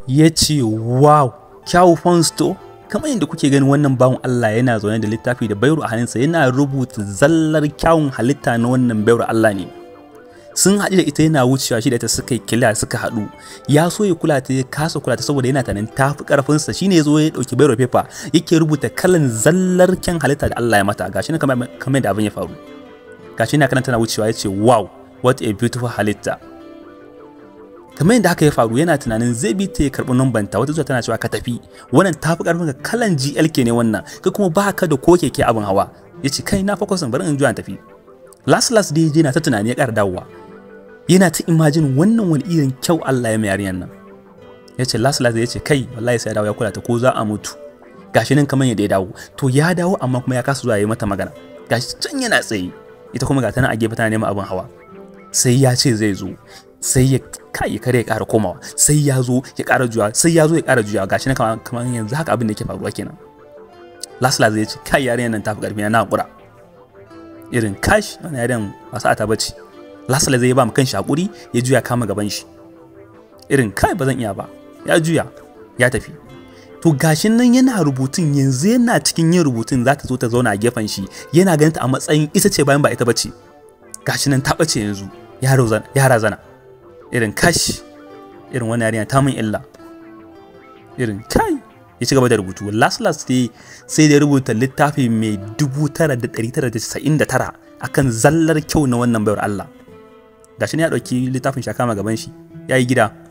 ya ce wow kyawu fonsto kamar yadda kuke ganin wannan bawan Allah yana zaune da littafi da bayro a hannunsa yana rubuta zallar kyawun halitta na wannan bayro Allah ne sun haɗu da ita yana wucewa shi da ita suka yi kila suka haɗu ya so ya kula ta ya kasa kula ta saboda yana tanin tafi karfinsa shine ya zo ya ɗauki bayro paper yake rubuta kalan zallar kyan halitta da Allah ya mata gashi ne kamar da abin ya faru gashi na kana tana wucewa ya ce wow what a beautiful halitta kamar yadda haka ya faru yana tunanin zai bi ta ya karɓi numbanta wata zuwa tana cewa ka tafi wannan tafi karfin ka kalan GLK ne wannan ka kuma ba ka da ko keke abin hawa ya ce kai na fokusin bari in juya tafi last last dai je na ta tunani ya ƙara dawowa yana ta imajin wannan wani irin kyau Allah ya mai yarinyar nan ya ce last last ya ce kai wallahi sai ya dawo ya kula ta ko za a mutu gashi nan kamar yadda ya dawo to ya dawo amma kuma ya kasa zuwa ya yi mata magana gashi can yana tsaye ita kuma ga tana a gefe tana neman abin hawa sai ya ce zai zo sai ya kai kare ya ƙara komawa sai ya zo ya ƙara juya sai ya zo ya ƙara juya gashi na kamar yanzu haka abin da yake faruwa kenan last last ya ce kai yarinyar nan tafi ƙarfi na hakura irin kash wannan yarinyar ba sa ta bace last last zai ba mu kanshi hakuri ya juya kama gaban shi irin kai ba zan iya ba ya juya ya tafi to gashin nan yana rubutun yanzu yana cikin yin rubutun za ta zo ta zauna a gefen shi yana ganin ta a matsayin ita ce bayan ba ita bace gashi nan ta bace yanzu ya razana irin kash irin wani yarinya ta min illa irin kai ya ci gaba da rubutu last last dai sai da rubuta littafi mai 9999 akan zallar kyau na wannan bayar Allah gashi ne ya ɗauki littafin shakama gaban shi ya yi gida